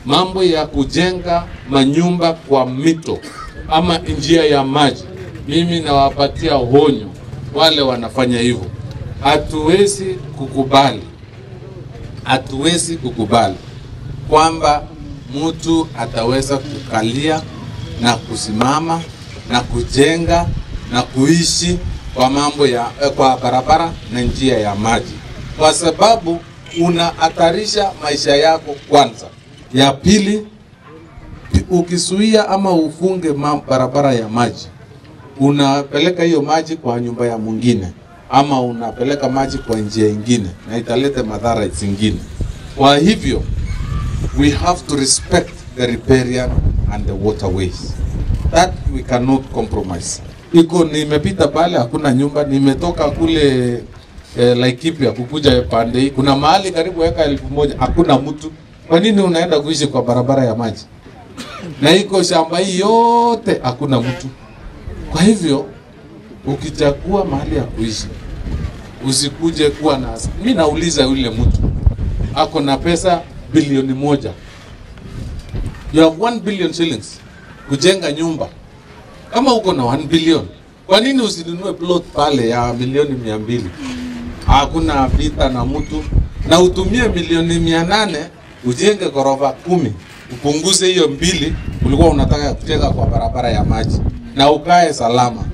mambo ya kujenga manyumba kwa mito ama njia ya maji, mimi nawapatia honyo wale wanafanya hivyo. Hatuwezi kukubali, hatuwezi kukubali kwamba mtu ataweza kukalia na kusimama na kujenga na kuishi kwa mambo ya eh, kwa barabara na njia ya maji, kwa sababu unahatarisha maisha yako kwanza. Ya pili, ukisuia ama ufunge ma- barabara ya maji, unapeleka hiyo maji kwa nyumba ya mwingine ama unapeleka maji kwa njia ingine na italeta madhara zingine. Kwa hivyo we have to respect the riparian and the waterways that we cannot compromise. Iko nimepita pale, hakuna nyumba. Nimetoka kule eh, Laikipia kukuja pande hii, kuna mahali karibu eka elfu moja hakuna mtu. Kwa nini unaenda kuishi kwa barabara ya maji? Na iko shamba hii yote hakuna mtu. Kwa hivyo ukichagua mahali ya kuishi usikuje kuwa na. Mi nauliza yule mtu ako na pesa bilioni moja, you have 1 billion shillings kujenga nyumba. Kama uko na 1 billion, kwa nini usinunue plot pale ya milioni mia mbili? Hakuna vita na mtu, na utumie milioni mia nane ujenge ghorofa kumi, upunguze hiyo mbili ulikuwa unataka kujenga kwa barabara ya maji, na ukae salama.